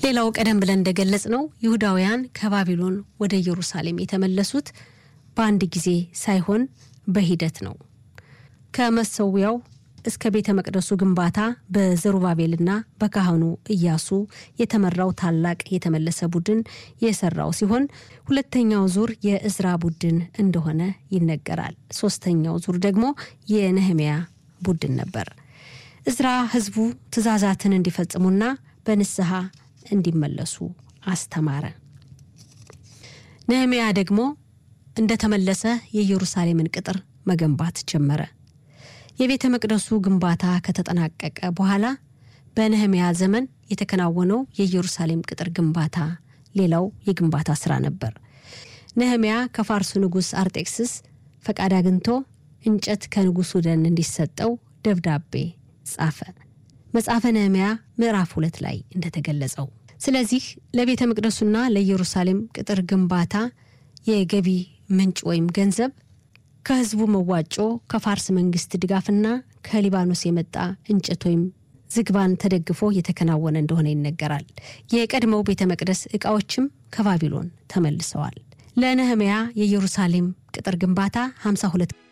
ሌላው ቀደም ብለን እንደገለጽ ነው ይሁዳውያን ከባቢሎን ወደ ኢየሩሳሌም የተመለሱት በአንድ ጊዜ ሳይሆን በሂደት ነው። ከመሰዊያው እስከ ቤተ መቅደሱ ግንባታ በዘሩባቤልና በካህኑ ኢያሱ የተመራው ታላቅ የተመለሰ ቡድን የሰራው ሲሆን ሁለተኛው ዙር የእዝራ ቡድን እንደሆነ ይነገራል። ሶስተኛው ዙር ደግሞ የነህሚያ ቡድን ነበር። እዝራ ህዝቡ ትእዛዛትን እንዲፈጽሙና በንስሐ እንዲመለሱ አስተማረ። ነህሚያ ደግሞ እንደተመለሰ የኢየሩሳሌምን ቅጥር መገንባት ጀመረ። የቤተ መቅደሱ ግንባታ ከተጠናቀቀ በኋላ በነህሚያ ዘመን የተከናወነው የኢየሩሳሌም ቅጥር ግንባታ ሌላው የግንባታ ስራ ነበር። ነህሚያ ከፋርሱ ንጉሥ አርጤክስስ ፈቃድ አግኝቶ እንጨት ከንጉሱ ደን እንዲሰጠው ደብዳቤ ጻፈ። መጽሐፈ ነህሚያ ምዕራፍ ሁለት ላይ እንደተገለጸው። ስለዚህ ለቤተ መቅደሱና ለኢየሩሳሌም ቅጥር ግንባታ የገቢ ምንጭ ወይም ገንዘብ ከህዝቡ መዋጮ፣ ከፋርስ መንግስት ድጋፍና ከሊባኖስ የመጣ እንጨት ወይም ዝግባን ተደግፎ የተከናወነ እንደሆነ ይነገራል። የቀድሞው ቤተ መቅደስ ዕቃዎችም ከባቢሎን ተመልሰዋል። ለነህምያ የኢየሩሳሌም ቅጥር ግንባታ 52